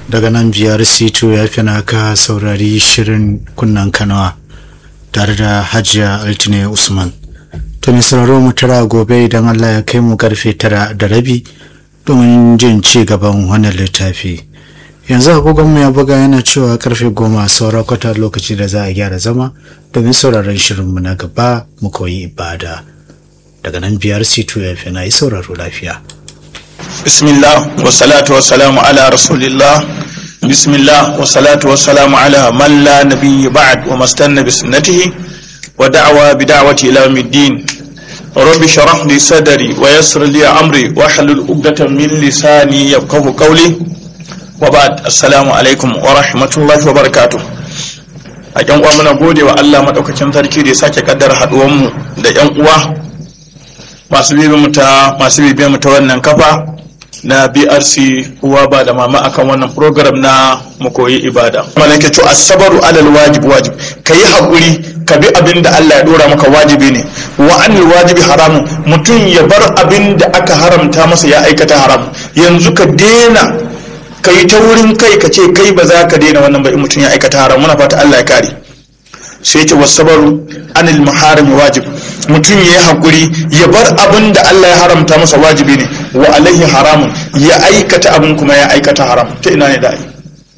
daga nan biyar sito ya fi ka saurari shirin kunnan kanawa tare da hajiya altine usman to mai sauraro mu tara gobe idan allah ya kai mu karfe tara da rabi domin jin ci gaban wannan littafi yanzu agogonmu ya buga yana cewa karfe goma saura kwata lokaci da za a gyara zama domin sauraron shirinmu na gaba mu koyi ibada daga nan biyar sito ya fi na yi sauraro lafiya bismillah wa salatu wa salamu ala rasulillah bismillah wa salatu wa salamu ala man la nabiyyi ba'd wa mastanna bi sunnatihi wa da'wa bi da'wati ila yawmiddin rabbi shrah li sadri wa yassir li amri wa hlul 'uqdatan min lisani yafqahu qawli wa ba'd assalamu alaikum wa rahmatullahi wa barakatuh a yan uwa muna gode wa Allah madaukakin sarki da ya sake kaddara haduwan mu da yan uwa masu bibiyar mu ta masu bibiyar mu ta wannan kafa na BRC uwa ba da mama akan wannan program na mu koyi ibada malaka to asabaru alal wajib wajib kayi hakuri ka bi abin da Allah ya dora maka wajibi ne wa anil wajibi haramun mutum ya bar abin da aka haramta masa ya aikata haram yanzu ka dena ka yi ta wurin kai ka ce kai ba za ka daina wannan ba in mutum ya aikata haram muna fata Allah ya kare sai ce wasabaru anil muharami wajib mutum ya yi hakuri ya bar abin da Allah ya haramta masa wajibi ne wa alaihi haramun ya aikata abin kuma ya aikata haram ta ina ne da ai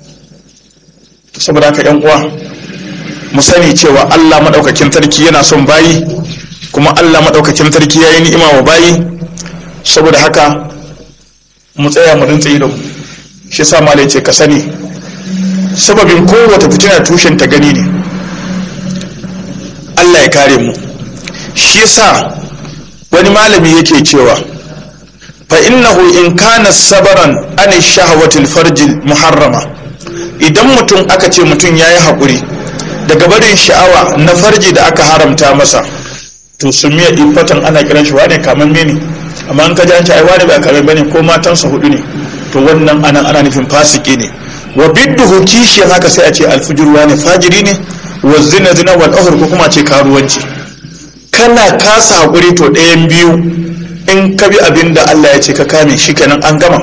saboda haka yan uwa mu sani cewa Allah madaukakin sarki yana son bayi kuma Allah madaukakin sarki ya yi ni'ima wa bayi saboda haka mu tsaya mu rintsa ido shi sa malai ce ka sani sababin kowace fitina tushen ta gani ne Allah ya kare mu shi yasa wani malami yake cewa fa innahu in kana sabaran an shahawatil farjil muharrama idan mutum aka ce mutum yayi hakuri daga barin sha'awa na farji da aka haramta masa to sumiya ifatan ana kiran shi wane kaman mene amma an kaji an ce ai wane ba kamar bane ko matansa hudu ne to wannan anan ana nufin fasiki ne wa bidduhu kishi haka sai a ce alfujur wane fajiri ne wa zina zina wal ko kuma ce karuwanci kana kasa hakuri to ɗayan biyu in ka bi abin da Allah ya ce ka kame shi kenan an gama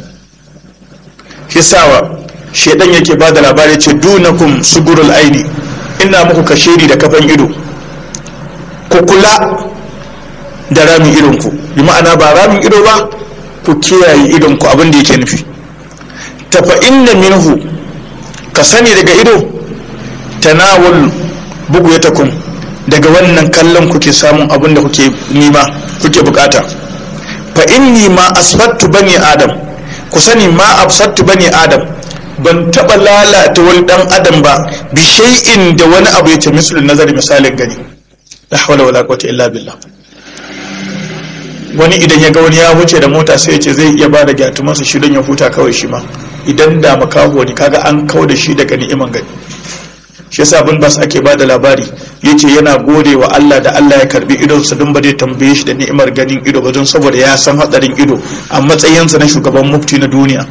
hisawa shedan yake ba da labari ce dunakum sugurul aini ina muku kashiri da kafan ido ku kula da ramin idonku bi ma'ana ba ramin ido ba ku kiyaye idonku abin da yake nufi tafa inna minhu ka sani daga ido tanawul bugu ya takun daga wannan kallon kuke samun abin da kuke nima kuke bukata fa inni ma asfattu bani adam ku sani ma absattu bani adam ban taba lalata wani dan adam ba bi shay'in da wani abu yace misalin nazari misalin gani la hawla wala quwwata illa billah wani idan ya ga wani ya wuce da mota sai ya ce zai iya bada gyatumansa shi don ya huta kawai shi ma idan da makaho ne kaga an kau da shi daga ni'iman gani shi yasa bin bas ake bada labari yace yana gode wa Allah da Allah ya karbi idonsa don ba zai tambaye shi da ni'imar ganin ido ba don saboda ya san hatsarin ido a matsayinsa na shugaban mufti na duniya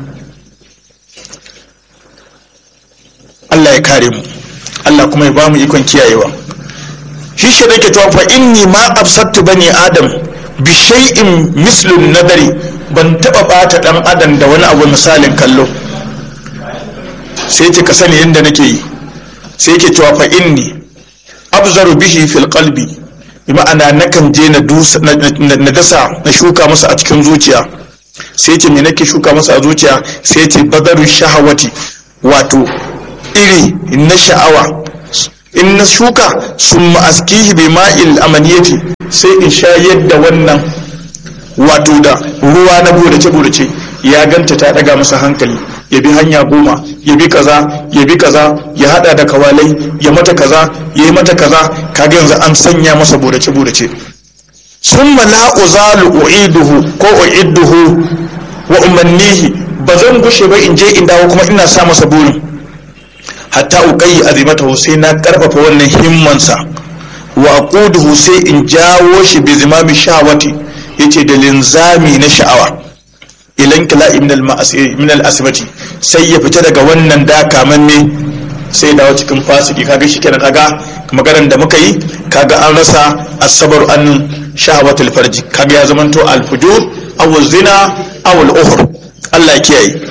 Allah ya kare mu Allah kuma ya bamu ikon kiyayewa shi shi nake cewa fa inni ma absattu bani adam bi shay'in mislun nadari ban taba bata dan adam da wani abu misalin kallo sai ce ka sani yadda nake yi sai yake cewa fa inni abzaru bihi fil qalbi bi ma'ana nakan je na dusa na dasa na shuka masa a cikin zuciya sai ce me nake shuka masa a zuciya sai ce badaru shahawati wato iri na sha'awa in na shuka sun ma'askihi bi ma'il amaniyati sai in sha yadda wannan wato da ruwa na burace-burace ya ganta ta daga masa hankali ya bi hanya goma ya bi kaza ya bi kaza ya hada da kawalai ya mata kaza ya yi mata kaza kaga yanzu an sanya masa burace-burace sun la uzalu u'iduhu ko u'idduhu wa umannihi ba zan gushe ba in je in dawo kuma ina sa masa burin hatta uqayyi azimatahu sai na karfafa wannan himmansa wa aquduhu sai in jawo shi bi zimami shawati yace da linzami na sha'awa ilan kila min al-asibati sai ya fita daga wannan dakamanne sai dawo cikin fasiki kaga shi kenan kaga maganar da muka yi kaga an rasa asabar an shahawatul farji kaga ya zamanto al-fujur aw zina aw al-uhr Allah ya kiyaye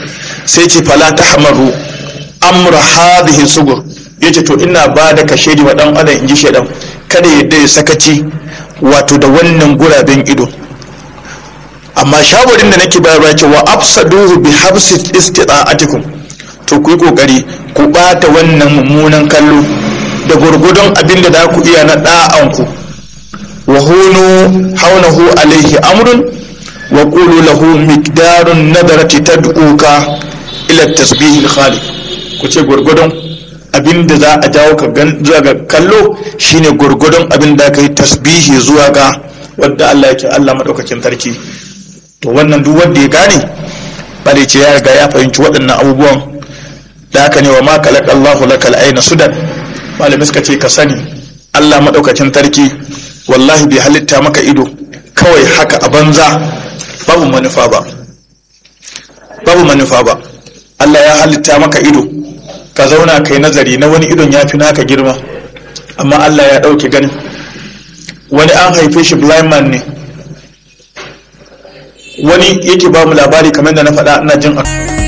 sai ce fala ta hamaru amra hadhihi sugur yace to ina ba da kashe wa dan adam in ji shedan kada yadda ya sakaci wato da wannan guraben ido amma shawarin da nake bayarwa ce wa afsaduhu bi habsi istita'atikum to ku yi kokari ku bata wannan mummunan kallo da gurgudun abin da za ku iya na da'anku wa hunu haunahu alaihi amrun wa qulu lahu miqdarun nadarati tad'uka ila tasbihil khaliq ku ce gurgudun abin da za a jawo ka zuwa ga kallo shine gurgudun abin da ka yi tasbihi zuwa ga wadda Allah yake Allah madaukakin sarki to wannan duk wanda ya gane bale ce ya riga ya fahimci waɗannan abubuwan da haka ne wa ma kalaka Allahu lakal aina sudan malami suka ce ka sani Allah madaukakin sarki wallahi bai halitta maka ido kawai haka a banza babu manufa ba babu manufa ba Allah ya halitta maka ido ka zauna kai nazari na wani idon ya fi naka girma amma Allah ya ɗauke ganin wani an haife shi blind man ne wani yake ba mu labari kamar da na faɗa ina jin